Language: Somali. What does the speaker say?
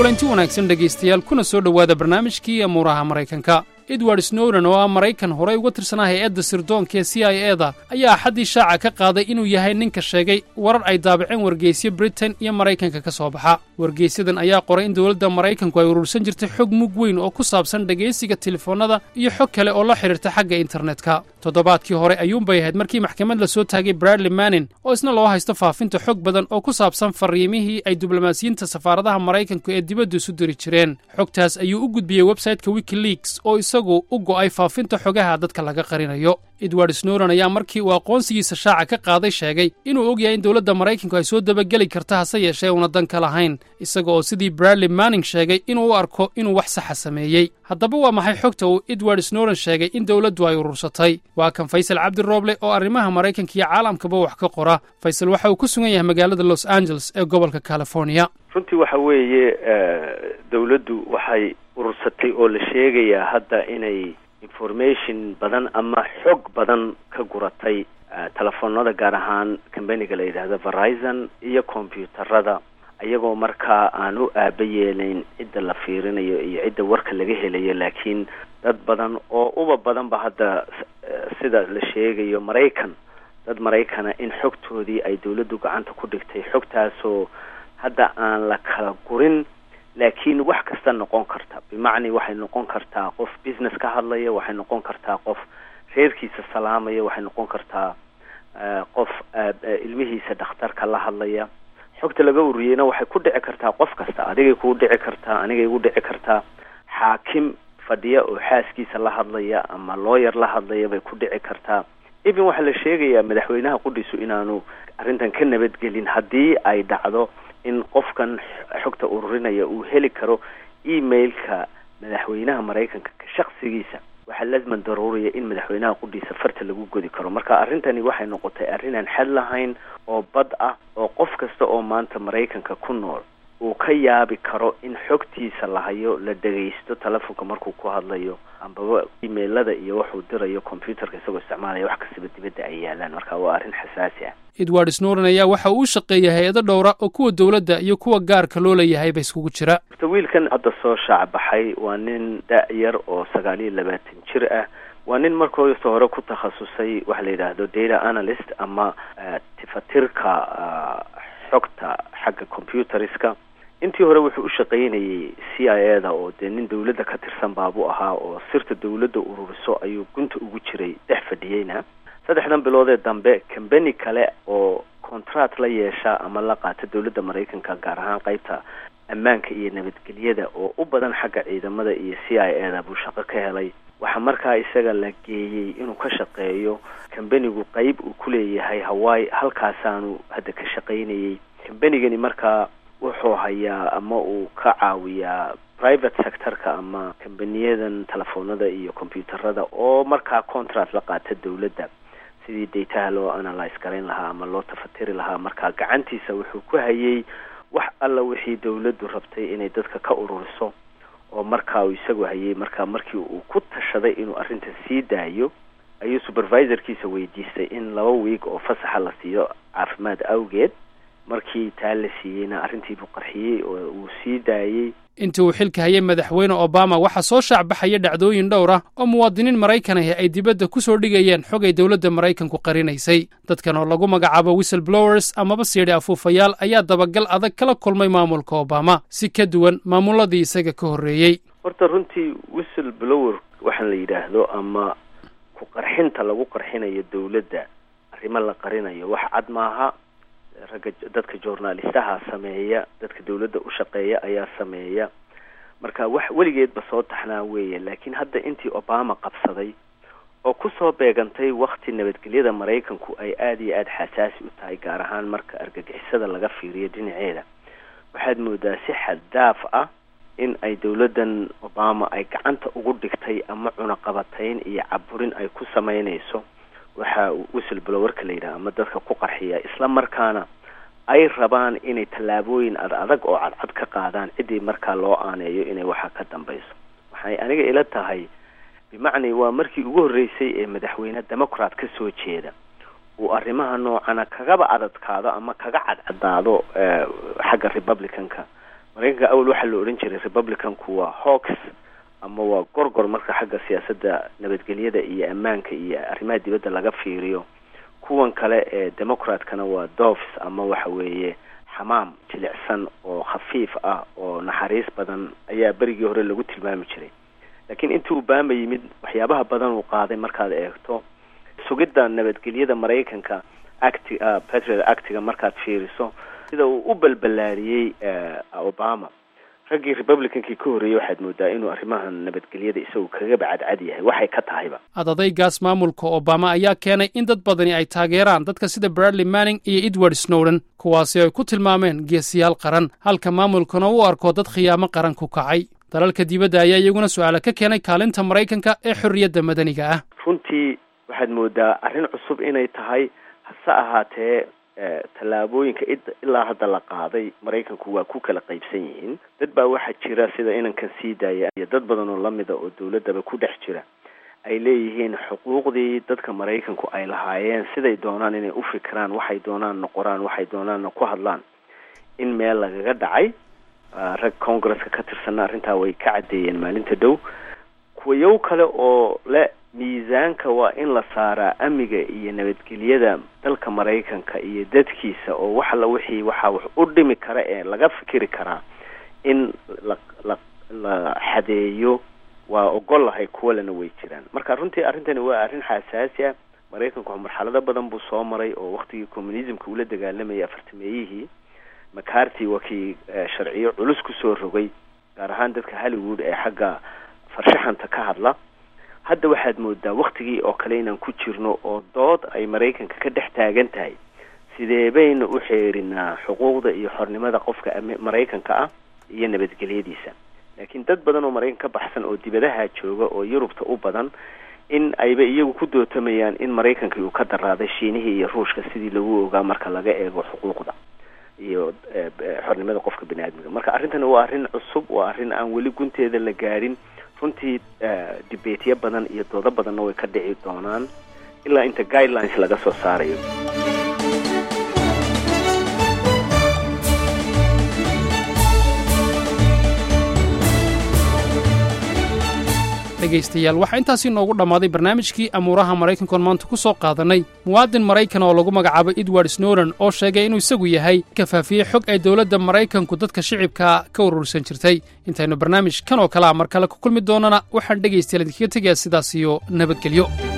kulanti wanaagsan dhegaystayaal kuna soo dhowaada barnaamijkii amuuraha maraykanka edward snowden oo ah maraykan horey uga tirsanaa hay-adda sirdoonka ee c i e da ayaa axaddii shaaca ka qaaday inuu yahay ninka sheegay warar ay daabaceen wargeysyo britain iyo maraykanka ka soo baxa wargeysyadan ayaa qoray in dowladda maraykanku ay urursan jirtay xog mug weyn oo ku saabsan dhegaysiga telefoonnada iyo xog kale oo la xidhiirta xagga internetka toddobaadkii hore ayuunbay ahayd markii maxkamad la soo taagay bradley mannin oo isna loo haysto faafinta xog badan oo ku saabsan farriimihii ay diblomaasiyiinta safaaradaha maraykanku ee dibaddu isu diri jireen xogtaas ayuu u gudbiyey websayteka wikileaks oo isagu u go'ay faafinta xogaha dadka laga qarinayo edward snowden ayaa markii uu aqoonsigiisa shaaca ka qaaday sheegay inuu og yahay in dowladda maraykanku ay soo dabageli karta hase yeeshee una dan ka lahayn isaga oo sidii bradley manning sheegay inuu u arko inuu wax saxa sameeyey haddaba waa maxay xogta uu edward snowden sheegay in dowladdu ay urursatay waa kan faysal cabdirooble oo arrimaha maraykanka iyo caalamkaba wax ka qora faysal waxa uu ku sugan yahay magaalada los angeles ee gobolka california runtii waxa weeye dowladdu waxay urursatay oo la sheegayaa hadda inay information badan ama xog badan ka guratay telefoonada gaar ahaan combaniga la yidhaahdo verizon iyo combyuutarada iyagoo markaa aan u aaba yeelayn cidda la fiirinayo iyo cidda warka laga helayo laakiin dad badan oo uba badanba hadda sida la sheegayo maraykan dad maraykana in xogtoodii ay dowladdu gacanta ku dhigtay xogtaasoo hadda aan la kala gurin laakiin wax kasta noqon karta bimacni waxay noqon kartaa qof business ka hadlaya waxay noqon kartaa qof reerkiisa salaamaya waxay noqon kartaa qof ilmihiisa dhakhtarka la hadlaya xogta laga ururiyeyna waxay ku dhici kartaa qof kasta adigay kuu dhici kartaa anigay igu dhici kartaa xaakim fadhiya oo xaaskiisa la hadlaya ama looyar la hadlaya bay ku dhici kartaa even waxaa la sheegayaa madaxweynaha qudhiisu inaanu arrintan ka nabadgelin haddii ay dhacdo in qofkan xogta ururinaya uu heli karo emailka madaxweynaha maraykanka shaksigiisa waxaa laziman daruuriya in madaxweynaha qudhiisa farta lagu godi karo marka arrintani waxay noqotay arrin aan xad lahayn oo bad ah oo qof kasta oo maanta maraykanka ku nool uu ka yaabi karo in xogtiisa la hayo la dhegaysto telefonka markuu ku hadlayo ambaba emailada iyo waxuu dirayo combyuterka isagoo isticmaalaya wax kastaba dibadda ay yaalaan marka waa arrin xasaasi ah edward snowden ayaa waxa uu shaqeeya hay-ado dhowra oo kuwa dowladda iyo kuwa gaarka loo leeyahayba iskugu jira horta wiilkan hadda soo shaac baxay waa nin da-yar oo sagaal iyo labaatan jir ah waa nin markoosta hore ku takhasusay waxa la yidhaahdo data analyst ama tifatirka xogta xagga computeriska intii hore wuxuu u shaqaynayay c i e da oo dee nin dawladda ka tirsan baabuu ahaa oo sirta dawladda ururiso ayuu gunta ugu jiray dhex fadhiyeyna saddexdan biloodee dambe combany kale oo contract la yeesha ama la qaata dawladda maraykanka gaar ahaan qeybta ammaanka iyo nabadgelyada oo u badan xagga ciidamada iyo c i e da buu shaqo ka helay waxaa markaa isaga la geeyey inuu ka shaqeeyo combanigu qeyb uu ku leeyahay hawaii halkaasaanu hadda ka shaqaynayay combanigani markaa wuxuu hayaa ama uu ka caawiyaa private sectorka ama combaniyadan telefoonada iyo combyuutarada oo markaa contract la qaata dawladda sidii dataha loo analyse garayn lahaa ama loo tafatiri lahaa markaa gacantiisa wuxuu ku hayay wax alla wixii dawladdu rabtay inay dadka ka ururiso oo markaa uu isagu hayay markaa markii uu ku tashaday inuu arrinta sii daayo ayuu supervisorkiisa weydiistay in laba wiig oo fasaxa la siiyo caafimaad awgeed markii taa la siiyeyna arrintiibuu qarxiyey oo uu sii daayey intii uu xilka hayay madaxweyne obama waxaa soo shaacbaxaya dhacdooyin dhowr ah oo muwaadiniin maraykan ahi ay dibadda ku soo dhigayeen xog ay dowladda maraykanku qarinaysay dadkan oo lagu magacaabo whistle blowers amaba siidhi afuufayaal ayaa dabagal adag kala kulmay maamulka obama si ka duwan maamuladii isaga ka horreeyey horta runtii whistle blower waxaan la yidhaahdo ama ku qarxinta lagu qarxinayo dawladda arrimo la qarinayo wax cad maaha ragga dadka journalistaha sameeya dadka dawladda u shaqeeya ayaa sameeya marka wax weligeedba soo taxnaa weeye laakiin hadda intii obama qabsaday oo kusoo beegantay wakti nabadgelyada maraykanku ay aada iyo aada xasaasi u tahay gaar ahaan marka argagixisada laga fiiriyo dhinaceeda waxaad moodaa si xaddaaf ah in ay dawladdan obama ay gacanta ugu dhigtay ama cunaqabatayn iyo caburin ay ku sameynayso waxa whistle blowerka la yidhaha ama dadka ku qarxiya isla markaana ay rabaan inay tallaabooyin ad adag oo cadcad ka qaadaan ciddii markaa loo aaneeyo inay waxa ka dambayso waxay aniga ila tahay bimacnii waa markii ugu horreysay ee madaxweyne democrat ka soo jeeda uu arrimaha noocana kagaba adadkaado ama kaga cadcadaado xagga republicanka maraykanka awal waxaa la odhan jiray republicanku waa hawks ama waa gorgor marka xagga siyaasadda nabadgelyada iyo ammaanka iyo arrimaha dibadda laga fiiriyo kuwan kale ee democratkana waa dofs ama waxa weeye xamaam jilicsan oo khafiif ah oo naxariis badan ayaa berigii hore lagu tilmaami jiray laakiin intii obama yimid waxyaabaha badan uu qaaday markaad eegto sugidda nabadgelyada maraykanka acti patriot actiga markaad fiiriso sida uu u balbalaariyey obama raggii republicankii ka horreeyey waxaad moodaa inuu arrimahan nabadgelyada isagu kaga bacadcad yahay waxay ka tahayba adadaygaas maamulka obama ayaa keenay in dad badani ay taageeraan dadka sida bradley manning iyo edward snowden kuwaasi ay ku tilmaameen geesiyaal qaran halka maamulkuna u arko dad khiyaamo qaran ku kacay dalalka dibadda ayaa iyaguna su-aala ka keenay kaalinta maraykanka ee xorriyadda madaniga ah runtii waxaad moodaa arrin cusub inay tahay hase ahaatee tallaabooyinka ilaa hadda la qaaday maraykanku waa ku kala qaybsan yihiin dad baa waxaa jira sida inankan sii daaya iyo dad badan oo lamida oo dawladdaba ku dhex jira ay leeyihiin xuquuqdii dadka maraykanku ay lahaayeen siday doonaan inay u fikiraan waxay doonaanna qoraan waxay doonaanna ku hadlaan in meel lagaga dhacay rag congresska ka tirsanna arrintaa way ka caddeeyeen maalinta dhow kuwayow kale oo le miisaanka waa in la saaraa amniga iyo nabadgelyada dalka maraykanka iyo dadkiisa oo wax alla wixii waxaa wax u dhimi kara ee laga fikiri karaa in la la la xadeeyo waa ogolahay kuwalena way jiraan marka runtii arrintani waa arrin xasaasi ah maraykanku marxalado badan buu soo maray oo waktigii communismka ula dagaalamayay afartameeyihii macarty waa kii sharciyo culus kusoo rogay gaar ahaan dadka hollywood ee xagga farshaxanta ka hadla hadda waxaad moodaa waktigii oo kale inaan ku jirno oo dood ay maraykanka ka dhex taagan tahay sidee bayna u xeerinaa xuquuqda iyo xornimada qofka maraykanka ah iyo nabadgelyadiisa laakiin dad badan oo maraykan ka baxsan oo dibadaha jooga oo yurubta u badan in ayba iyagu ku dootamayaan in maraykankii uu ka daraaday shiinihii iyo ruushka sidii lagu ogaa marka laga eego xuquuqda iyo xornimada qofka bini aadmiga marka arrintani waa arrin cusub waa arrin aan weli gunteeda la gaadhin runtii dibeetyo badan iyo doodo badanna way ka dhici doonaan ilaa inta guidelines laga soo saarayo dhegaystayaal waxaa intaasii noogu dhammaaday barnaamijkii amuuraha maraykankoon maanta ku soo qaadannay muwaadin maraykan oo lagu magacaabo edward snowden oo sheegay inuu isagu yahay kafaafiyey xog ay dowladda maraykanku dadka shicibkaa ka urursan jirtay intaynu barnaamij kan oo kalea mar kale ku kulmi doonana waxaan dhegaystayaal idinkaga tegayaa sidaas iyo nabadgelyo